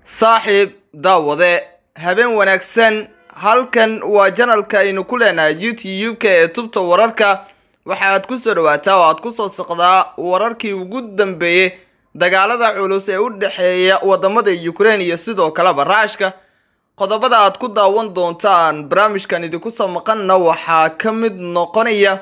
saaxiib daawade habeen wanaagsan halkan waa janalka aynu ku leenahay youtube-ka ee tubta wararka waxaad ku soo dhawaataa oo aad ku soo saqdaa wararkii ugu dambeeyey dagaalada culus ee u dhexeeya wadamada ukraine iyo sidoo kaleba raashka qodobada aad ku daawan doontaan barnaamijkan idinku soo maqanna waxaa ka mid noqonaya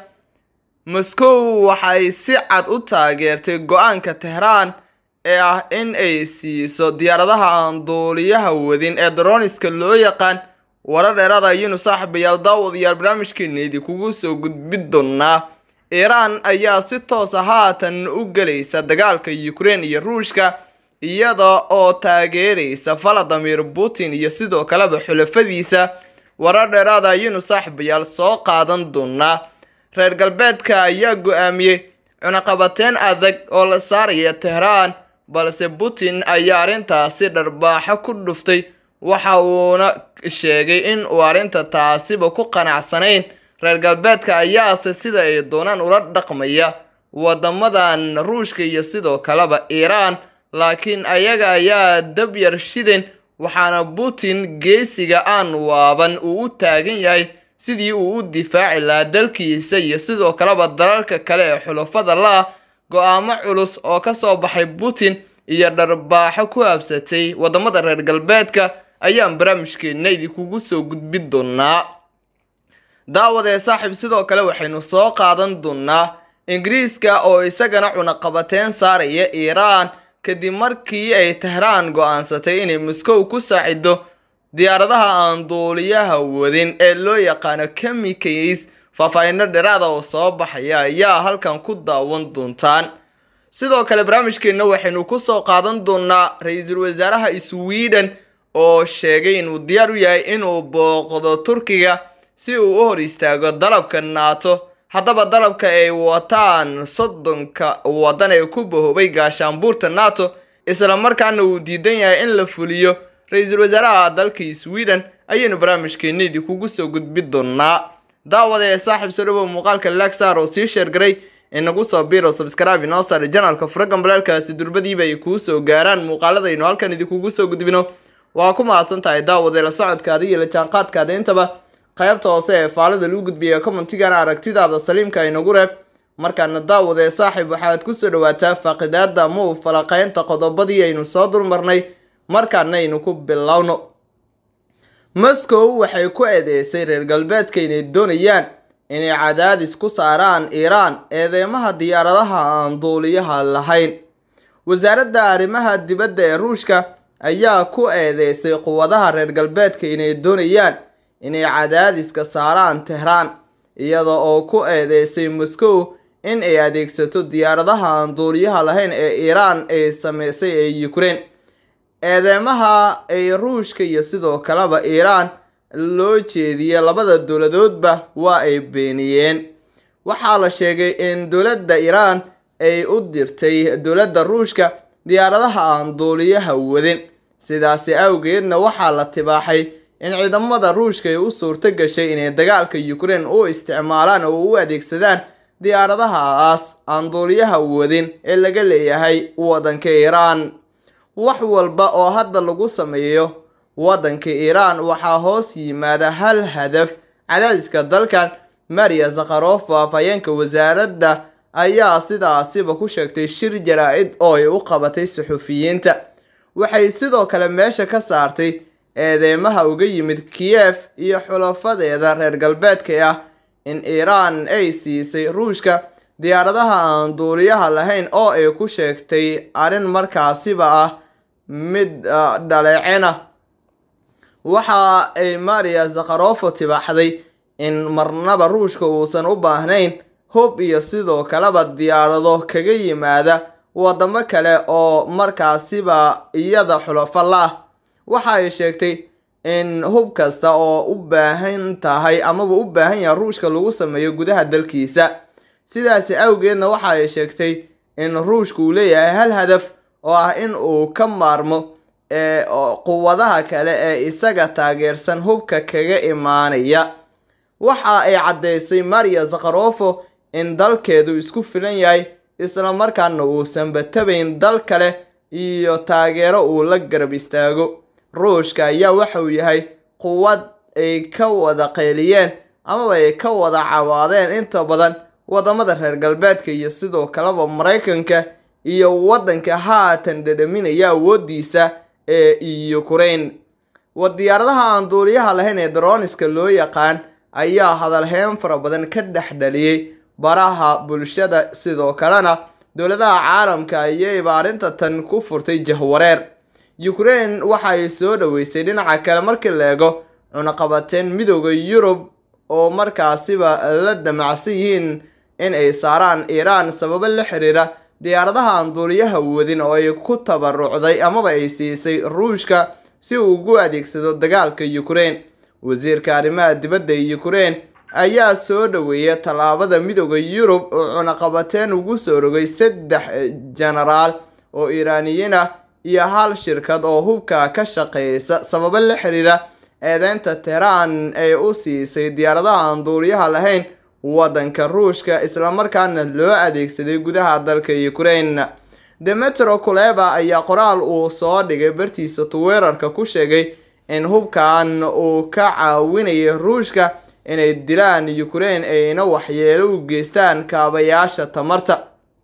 moscow waxay si cad u taageertay go-aanka tehraan ee ah in ay siiso diyaaradaha aan duuliyaha wadin ee daroniska loo yaqaan warar dheeraada ayaynu saaxiibayaal daawadayaal barnaamijkeena idinkugu soo gudbin doonaa iiraan ayaa si toosa haatan u gelaysa dagaalka ukraine iyo ruushka iyada oo taageeraysa valadimir putin iyo sidoo kaleba xulafadiisa warar dheeraada ayaynu saaxiibayaal soo qaadan doonaa reer galbeedka ayaa go-aamiyey cunaqabateyn adag oo la saaraya tehraan balse putin ayaa arrintaasi dharbaaxo ku dhuftay waxa uuna sheegay in uu arrinta taasiba ku qanacsanayn reer galbeedka ayaase sida ay doonaan ula dhaqmaya wadamadan ruushka iyo sidoo kaleba iiraan laakiin ayaga ayaa dab yar shidin waxaana putin geesiga aan waaban uu u taagan yahay sidii uu u difaaci lahaa dalkiisa iyo sidoo kaleba dalalka kale ee xulafada la-ah go-aamo culus oo kasoo baxay putin iyo dharbaaxo ku habsatay wadamada reer galbeedka ayaan barnaamijkeena idinkugu soo gudbin doonaa daawadee saaxiib sidoo kale waxaynu soo qaadan doonaa ingiriiska oo isagana cunaqabateyn saaraya iiraan kadib markii ay tehraan go-aansatay inay moscow ku saacido diyaaradaha aan duuliyaha wadin ee loo yaqaano kamikays faahfaahino dheeraada oo soo baxaya ayaa halkan ku daawan doontaan sidoo kale barnaamijkeenna waxaynu kusoo qaadan doonaa ra-iisul wasaaraha sweden oo sheegay inuu diyaar u yahay inuu booqdo turkiga si uu u hor istaago dalabka naato haddaba dalabka ay wataan soddonka waddan ee ku bahoobay gaashaanbuurta nato isla markaana uu diidan yahay in la fuliyo ra-iisul wasaaraha dalka sweden ayaynu barnaamijkeena idinkugu soo gudbin doonaa daawada ee saaxiib soo dhawow muuqaalka lagsar oo sii sheergaray inagu soo biro subscribe inoo saar janalka furagan balaalkaasi durbadiiba ay kuu soo gaaraan muuqaaladaynu halkan idinkugu soo gudbino waa ku mahadsan tahay daawade la socodkaada iyo la jaanqaadkaada intaba qaybta hoose ee faalada lagu gudbiya commentigana aragtidaada saliimka inagu reeb markaana daawade saaxiib waxaad kusoo dhawaataa faaqidaada muu falaqeynta qodobadii aynu soo dulmarnay markaana aynu ku bilowno moscow waxay ku eedeysay reer galbeedka inay doonayaan inay cadaadis ku saaraan iiraan eedeymaha diyaaradaha aan duuliyaha lahayn wasaaradda arrimaha dibadda ee ruushka ayaa ku eedeysay quwadaha reer galbeedka inay doonayaan inay cadaadiska saaraan tehraan iyada oo ku eedeysay moscow in ay adeegsato diyaaradaha aan duuliyaha lahayn ee iiraan ay sameysay ee ukraine eedeymaha ay ruushka iyo sidoo kaleba iiraan loo jeediyey labada dowladoodba waa ay beeniyeen waxaa la sheegay in dowladda iiraan ay u dirtay dowladda ruushka diyaaradaha aan duuliyaha wadin sidaasi awgeedna waxaa la tibaaxay in ciidamada ruushka ay u suurto gashay inay dagaalka ukraine u isticmaalaan oo u adeegsadaan diyaaradahaas aan duuliyaha wadin ee laga leeyahay waddanka iiraan wax walba oo hadda lagu sameeyo waddanka iiraan waxaa hoos yimaada hal hadaf cadaadiska dalkan maria zakharofa afhayeenka wasaaradda ayaa sidaasiba ku sheegtay shir jaraa-id oo ay u qabatay suxufiyiinta waxay sidoo kale meesha ka saartay eedeymaha uga yimid kiyef iyo xulafadeeda reer galbeedka ah in iiraan ay siisay ruushka diyaaradaha aan duuliyaha lahayn oo ay ku sheegtay arrin markaasiba ah mid dhaleecina waxa ay maria zakharofo tibaaxday in marnaba ruushka uusan u baahnayn hub iyo sidoo kaleba diyaarado kaga yimaada wadamo kale oo markaasiba iyada xulafo la-ah waxa ay sheegtay in hub kasta oo u baahan tahay amaba u baahan yahay ruushka lagu sameeyo gudaha dalkiisa sidaasi awgeedna waxa ay sheegtay in ruushka uu leeyahay hal hadaf oo ah in uu ka maarmo ee quwadaha kale ee isaga taageersan hubka kaga imaanaya waxa ay caddeysay maria zakharofo in dalkeedu isku filan yahay isla markaana uusan batabayn dal kale iyo taageero uu la garab istaago ruushka ayaa waxa uu yahay quwad ay ka wada qeyliyeen amaba ay ka wada cawaadeen inta badan wadamada reer galbeedka iyo sidoo kaleba maraykanka iyo waddanka haatan dhadhaminaya awoodiisa ee ukraine wa diyaaradaha aan duuliyaha lahayn ee daroniska loo yaqaan ayaa hadalheyn fara badan ka dhex dhaliyey baraha bulshada sidoo kalena dowladaha caalamka ayayba arrinta tan ku furtay jahwareer ukraine waxa ay soo dhaweysay dhinaca kale markii la eego cunaqabateen midooda yurub oo markaasiba la damacsan yihiin in ay saaraan iiraan sababo la xiriira diyaaradaha aan duuliyaha wadin oo ay ku tabarucday amaba ay siisay ruushka si uu ugu adeegsado dagaalka ukraine wasiirka arrimaha dibadda ee ukraine ayaa soo dhaweeyay tallaabada midooda yurub oo cunaqabateen ugu soo rogay saddex jenaraal oo iiraaniyiin ah iyo hal shirkad oo hubka ka shaqeysa sababo la xiriira eedeynta tehraan ay u siisay diyaaradaha aan duuliyaha lahayn waddanka ruushka islamarkaana loo adeegsaday gudaha dalka ukraine demetro kuleba ayaa qoraal uu soo dhigay bartiisa tuweerarka ku sheegay in hubkan uu ka caawinayay ruushka inay dilaan ukraine ayna waxyeelo u geystaan kaabayaasha tamarta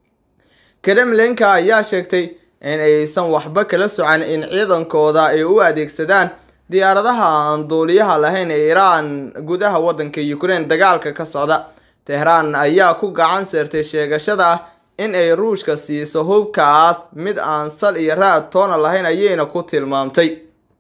kremlinka ayaa sheegtay in aysan waxba kala socan in ciidankooda ay u adeegsadaan diyaaradaha aan duuliyaha lahayn ee iiraan gudaha waddanka ukraine dagaalka ka socda tehraan ayaa ku gacan seertay sheegashada ah in ay ruushka siiso hubkaas mid aan sal iyo raad toona lahayn ayayna ku tilmaamtay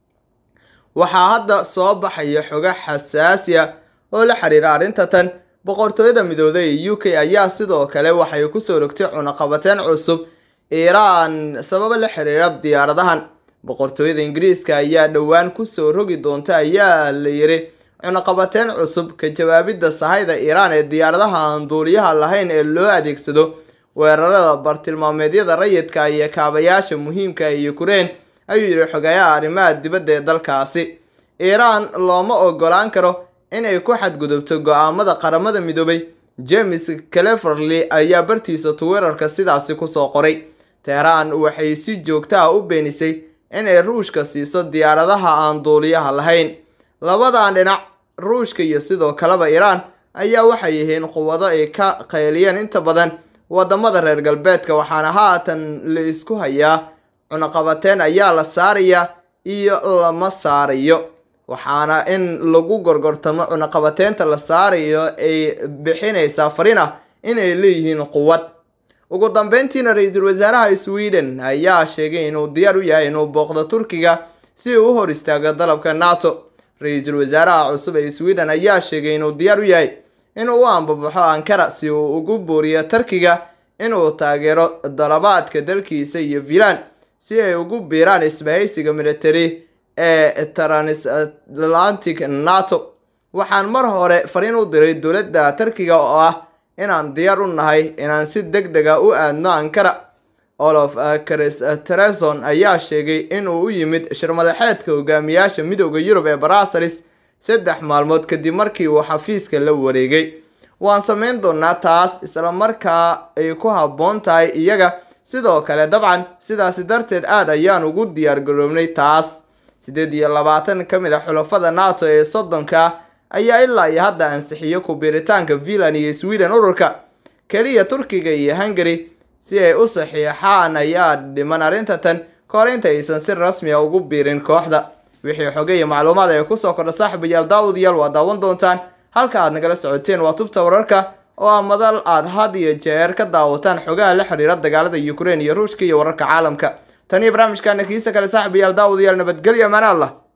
waxaa hadda soo baxaya xogo xasaasiya oo la xiriira arrinta tan boqortooyada midooday ee u k ayaa sidoo kale waxay kusoo rogtay cunaqabateen cusub iiraan sababo la xiriira diyaaradahan boqortooyada ingiriiska ayaa dhowaan kusoo rogi doonta ayaa la yiri cunaqabateen cusub ka jawaabidda sahayda iiraan ee diyaaradaha aan duuliyaha lahayn ee loo adeegsado weerarada bartilmaameedyada rayidka iyo kaabayaasha muhiimka ee ukraine ayuu yidhi xogayaha arrimaha dibadda ee dalkaasi iiraan looma ogolaan karo inay ku xadgudubto go-aamada qaramada midoobay james cleverley ayaa bartiisa tuweerarka sidaasi kusoo qoray tehraan waxay si joogta ah u beenisay inay ruushka siiso diyaaradaha aan duuliyaha lahayn labadan dhinac ruushka iyo sidoo kaleba iiraan ayaa waxay yihiin quwado ay ka qayliyeen inta badan wadamada reer galbeedka waxaana haatan la isku hayaa cunaqabateen ayaa la saarayaa iyo lama saarayo waxaana in lagu gorgortamo cunaqabateynta la saarayo ay bixinaysaa fariin ah inay leeyihiin quwad ugu dambeyntiina ra-iisul wasaaraha sweden ayaa sheegay inuu diyaar u yahay inuu booqdo turkiga si uu u hor istaago dalabka nato ra-iisul wasaaraha cusub ee sweden ayaa sheegay inuu diyaar u yahay inuu u ambabaxo ankara si uu ugu booriyo turkiga inuu taageero dalabaadka dalkiisa iyo filan si ay ugu biiraan isbahaysiga military ee transatlantic nato waxaan mar hore fariin u diray dowladda turkiga oo ah inaan diyaar u nahay inaan si deg dega u aadno ankara olof treson ayaa sheegay inuu u yimid shirmadaxeedka hogaamiyaasha midooda yurub ee barasaris saddex maalmood kadib markii uu xafiiska la wareegay waan samayn doonaa taas isla markaa ay ku habboon tahay iyaga sidoo kale dabcan sidaasi darteed aad ayaan ugu diyaar garoobnay taas siddeed iyo labaatan ka mid a xulafada nato ee soddonka ayaa ilaa iyo hadda ansixiyo ku biiritaanka finland iyo sweden ururka keliya turkiga iyo hungary si ay u saxiixaan ayaa dhiman arrinta tan kahor inta aysan si rasmi a ugu biirin kooxda wixii xoge iyo macluumaad ee kusoo kordha saaxiibayaal daawadayaal waa daawan doontaan halka aad nagala socoteen waa tubta wararka oo ah madal aad had iyo jeer ka daawataan xogaha la xiriira dagaalada ukraine iyo ruushka iyo wararka caalamka tan iyo barnaamijkaana kiisa kale saaxiibayaal daawadayaal nabadgelyo amaan allah